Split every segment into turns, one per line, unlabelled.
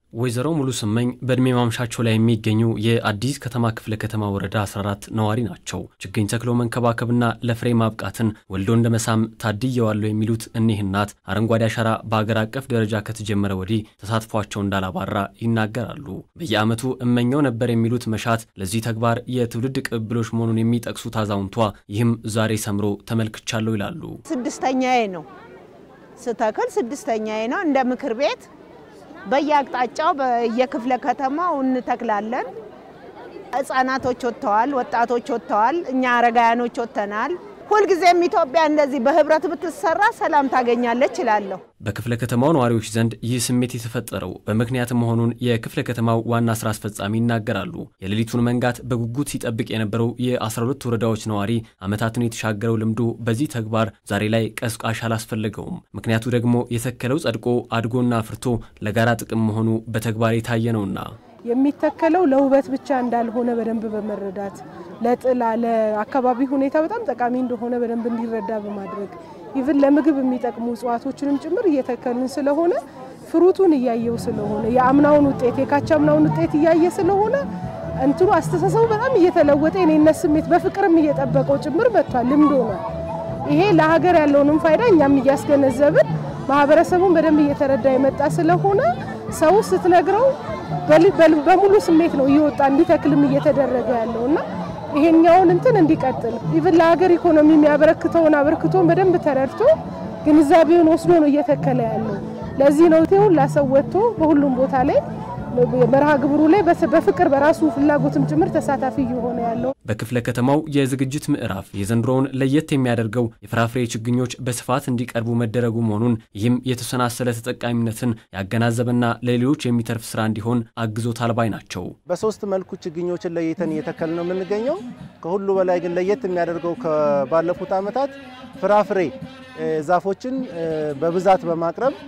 ወይዘሮ ሙሉ ስመኝ በዕድሜ ማምሻቸው ላይ የሚገኙ የአዲስ ከተማ ክፍለ ከተማ ወረዳ 14 ነዋሪ ናቸው። ችግኝ ተክሎ መንከባከብና ለፍሬ ማብቃትን ወልዶ እንደ መሳም ታድየዋለሁ የሚሉት እኒህ እናት አረንጓዴ አሻራ በአገር አቀፍ ደረጃ ከተጀመረ ወዲህ ተሳትፏቸው እንዳላባራ ይናገራሉ። በየዓመቱ እመኘው ነበር የሚሉት መሻት ለዚህ ተግባር የትውልድ ቅብብሎች መሆኑን የሚጠቅሱት አዛውንቷ ይህም ዛሬ ሰምሮ ተመልክቻለሁ ይላሉ።
ስድስተኛዬ ነው ስተክል ስድስተኛዬ ነው እንደ ምክር ቤት በየአቅጣጫው በየክፍለ ከተማው እንተክላለን። ህጻናቶች ወጥተዋል፣ ወጣቶች ወጥተዋል፣ እኛ አረጋያኖች ወጥተናል። ሁልጊዜም ኢትዮጵያ እንደዚህ በህብረት ብትሰራ ሰላም ታገኛለች እላለሁ።
በክፍለ ከተማው ነዋሪዎች ዘንድ ይህ ስሜት የተፈጠረው በምክንያት መሆኑን የክፍለ ከተማው ዋና ስራ አስፈጻሚ ይናገራሉ። የሌሊቱን መንጋት በጉጉት ሲጠብቅ የነበረው የ12 ወረዳዎች ነዋሪ ዓመታትን የተሻገረው ልምዱ በዚህ ተግባር ዛሬ ላይ ቀስቃሽ አላስፈለገውም። ምክንያቱ ደግሞ የተከለው ጸድቆ አድጎና አፍርቶ ለጋራ ጥቅም መሆኑ በተግባር የታየ ነውና
የሚተከለው ለውበት ብቻ እንዳልሆነ በደንብ በመረዳት ለጥላ ለአካባቢ ሁኔታ በጣም ጠቃሚ እንደሆነ በደንብ እንዲረዳ በማድረግ ኢቭን ለምግብ የሚጠቅሙ እጽዋቶችንም ጭምር እየተከልን ስለሆነ ፍሩቱን እያየው ስለሆነ የአምናውን ውጤት የካቻምናውን ውጤት እያየ ስለሆነ እንትኑ አስተሳሰቡ በጣም እየተለወጠ የኔነት ስሜት በፍቅርም እየጠበቀው ጭምር መጥቷል። ልምዶ ነው ይሄ ለሀገር ያለውንም ፋይዳ እኛም እያስገነዘብን ማህበረሰቡን በደንብ እየተረዳ የመጣ ስለሆነ ሰው ስትነግረው በሙሉ ስሜት ነው እየወጣ እንዲተክልም እየተደረገ ያለው እና ይሄኛውን እንትን እንዲቀጥል ኢቭን ለሀገር ኢኮኖሚ የሚያበረክተውን አበርክቶን በደንብ ተረድቶ ግንዛቤውን ወስዶ ነው እየተከለ ያለው። ለዚህ ነው ሁላ ሰው ወጥቶ በሁሉም ቦታ ላይ መርሃ ግብሩ ላይ በፍቅር በራሱ ፍላጎትም ጭምር ተሳታፊ እየሆነ ያለው።
በክፍለ ከተማው የዝግጅት ምዕራፍ የዘንድሮውን ለየት የሚያደርገው የፍራፍሬ ችግኞች በስፋት እንዲቀርቡ መደረጉ መሆኑን ይህም የተሰናሰለ ተጠቃሚነትን ያገናዘበና ለሌሎች የሚተርፍ ስራ እንዲሆን አግዞታል ባይ ናቸው።
በሶስት መልኩ ችግኞችን ለይተን እየተከል ነው የምንገኘው። ከሁሉ በላይ ግን ለየት የሚያደርገው ከባለፉት ዓመታት ፍራፍሬ ዛፎችን በብዛት በማቅረብ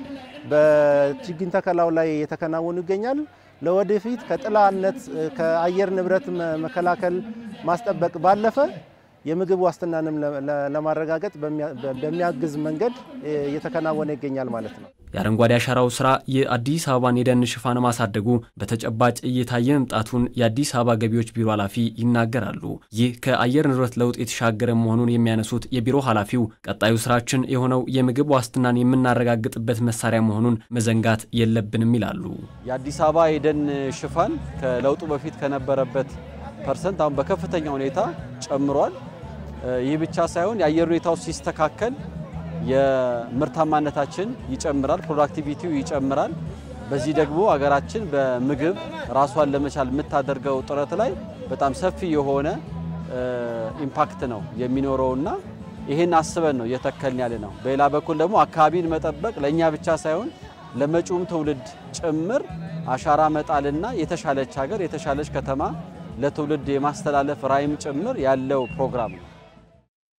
በችግኝ ተከላው ላይ የተከናወኑ ይገኛል። ለወደፊት ከጥላነት ከአየር ንብረት መከላከል ማስጠበቅ ባለፈ የምግብ ዋስትናንም ለማረጋገጥ በሚያግዝ መንገድ እየተከናወነ ይገኛል ማለት ነው።
የአረንጓዴ አሻራው ስራ የአዲስ አበባን የደን ሽፋን ማሳደጉ በተጨባጭ እየታየ መምጣቱን የአዲስ አበባ ገቢዎች ቢሮ ኃላፊ ይናገራሉ። ይህ ከአየር ንብረት ለውጥ የተሻገረ መሆኑን የሚያነሱት የቢሮ ኃላፊው ቀጣዩ ስራችን የሆነው የምግብ ዋስትናን የምናረጋግጥበት መሳሪያ መሆኑን መዘንጋት የለብንም ይላሉ።
የአዲስ አበባ የደን ሽፋን ከለውጡ በፊት ከነበረበት ፐርሰንት አሁን በከፍተኛ ሁኔታ ጨምሯል። ይህ ብቻ ሳይሆን የአየር ሁኔታው ሲስተካከል የምርታማነታችን ይጨምራል፣ ፕሮዳክቲቪቲው ይጨምራል። በዚህ ደግሞ ሀገራችን በምግብ ራሷን ለመቻል የምታደርገው ጥረት ላይ በጣም ሰፊ የሆነ ኢምፓክት ነው የሚኖረውና ይህን አስበን ነው እየተከልን ያለ ነው። በሌላ በኩል ደግሞ አካባቢን መጠበቅ ለእኛ ብቻ ሳይሆን ለመጪውም ትውልድ ጭምር አሻራ መጣልና የተሻለች ሀገር የተሻለች ከተማ ለትውልድ የማስተላለፍ ራዕይም ጭምር ያለው ፕሮግራም ነው።